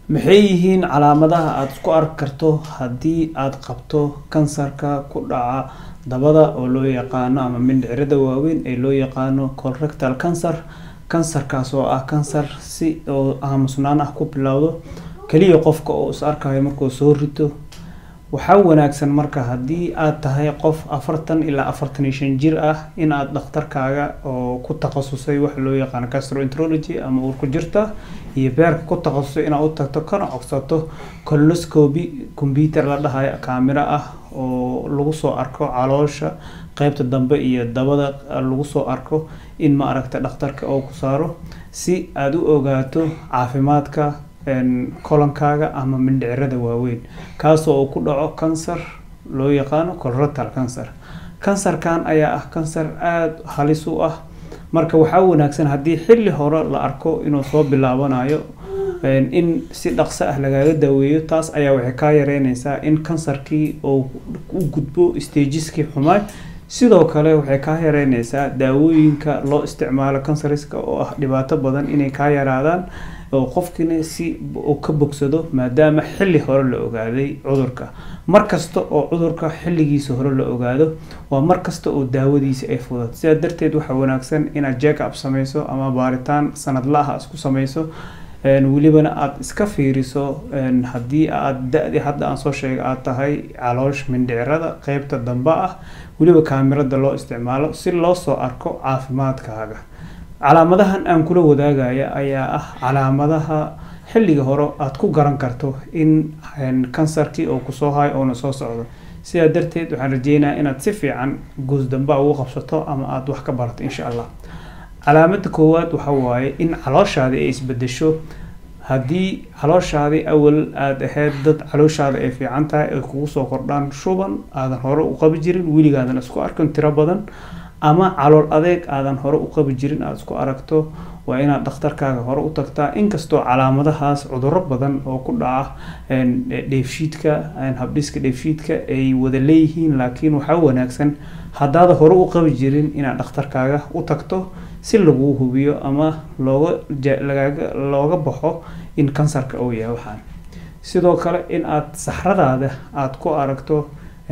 maxay yihiin calaamadaha aada isku arki karto haddii aada qabto kansarka ku dhaca dabada oo loo yaqaano ama mindhicirada waaweyn ee loo yaqaano colorectal cancer kansarkaas oo ah kansar si oo aamusnaan ah ku bilowdo keliya qofka oo is arkayo markuu soo rito waxaa wanaagsan marka haddii aad tahay qof afartan ilaa afartan iyo shan jir ah in aad dhakhtarkaaga oo ku takhasusay waxa loo yaqaano gastroenterology ama uurku jirta iyo beerka ku takhasusay inaad u tagto kana codsato colonoscopy computer la dhahayo kaamiro ah oo lagu soo arko caloosha qeybta dambe iyo dabada lagu soo arko in ma aragta dhakhtarka oo ku saaro si aada u ogaato caafimaadka kolankaaga ama mindhicirada waaweyn kaasoo uu ku dhaco kansar loo yaqaano colorectal cancer kansarkan ayaa ah kansar aada halis u ah marka waxaa wanaagsan haddii xilli hore la arko inuu soo bilaabanayo in si dhaqso ah lagaaga daaweeyo taas ayaa waxay kaa yareyneysaa in kansarkii uu u gudbo stajiskii xumaay sidoo kale waxay kaa yareyneysaa daawooyinka loo isticmaalo kansariska oo ah dhibaato badan inay kaa yaraadaan oo qofkina si uu ka bogsado maadaama xilli hore la ogaaday cudurka mar kasta oo cudurka xilligiisa hore la ogaado waa mar kasta oo daawadiisa ay fudad sidaa darteed waxaa wanaagsan inaad jack up sameyso ama baaritaan sanadla-ah isku sameyso welibana aada iska fiiriso haddii aada da-di hadda aan soo sheegay aada tahay caloosh mindhicirada qeybta dambe ah weliba kaamirada loo isticmaalo si loo soo arko caafimaadkaaga calaamadahan aan kula wadaagaya ayaa ah calaamadaha xilliga hore aada ku garan karto in kansarkii oo kusoo hayo oona soo socdo sidaa darteed waxaan rajeynayaa inaad si fiican goosdamba ugu qabsato ama aada wax ka barato insha allah calaamada koowaad waxa waaye in calooshaadi ay isbedesho haddii calooshaadi awal aada ahayd dad calooshaada ay fiican tahay ay kugu soo kordhaan shuban aadan hore u qabi jirin weligaadan isku arkin tiro badan ama calool adeeg aadan hore u qabi jirin aada isku aragto waa inaad dhakhtarkaaga hore u tagtaa inkastoo calaamadahaas cuduro badan oo ku dhaca dheefshiidka habdhiska dheefshiidka ay wada leeyihiin laakiin waxaa wanaagsan haddaada hore u qabi jirin inaad dhakhtarkaaga u tagto si laguu hubiyo ama looga lagaaga looga baxo in kansarka uu yahay waxaan sidoo kale in aada saxradaada aada ku aragto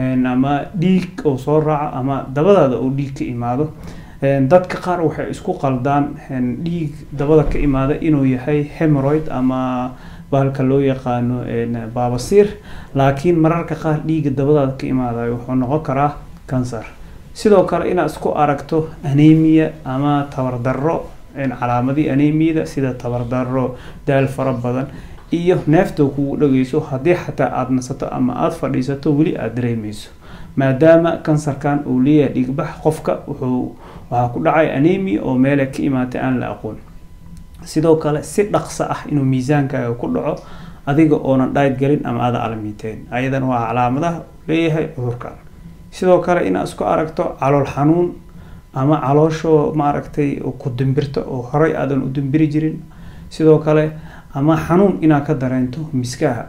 ama dhiig oo soo raaco ama dabadaada oo dhiig ka imaado dadka qaar waxay isku qaldaan dhiig dabada ka imaada inuu yahay hemoroid ama bahalka loo yaqaano baabasiir laakiin mararka qaar dhiiga dabadaada ka imaadayo wuxuu noqon karaa kansar sidoo kale inaad isku aragto anemia ama tabardarro calaamadii anemiyada sida tabardarro daal fara badan iyo neefta kugu dhageyso haddii xataa aada nasato ama aada fadhiisato weli aada dareemeyso maadaama kansarkan uu leeyahay dhigbax qofka wuxuu waxaa ku dhacay anemia oo meele ka imaatay aan la aqoon sidoo kale si dhaqso ah inuu miisaankaaga ku dhaco adiga oonan dhayd galin ama aada alamiiteen ayadan waa calaamadaha leeyahay cudurkan sidoo kale inaad isku aragto calool xanuun ama caloosho maaragtay ku dimbirto oo horey aadan u dimbiri jirin sidoo kale ama xanuun inaad ka dareento miskaha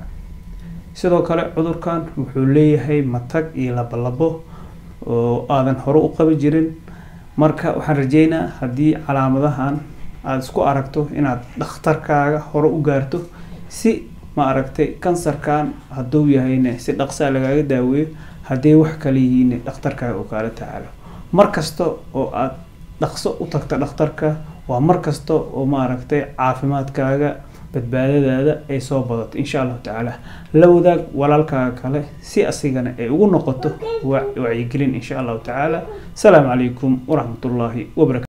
sidoo kale cudurkan wuxuu leeyahay matag iyo labolabo oo aadan hore u qabi jirin marka waxaan rajeynaa haddii calaamadahan aada isku aragto inaad dhakhtarkaaga hore u gaarto si ma aragtay kansarkan hadduu yahayna si dhaqsaa lagaaga daaweeyo hadday wax kale yihiin dhakhtarkaaga oo kaala tacaalo mar kasta oo aada dhaqso u tagta dhakhtarka waa mar kasta oo maaragtay caafimaadkaaga badbaadadaada ay soo badato insha allahu tacaala la wadaag walaalkaaga kale si asigana ay ugu noqoto wacyigelin insha allahu tacaala asalaamu calaykum waraxmatullaahi wabarakatu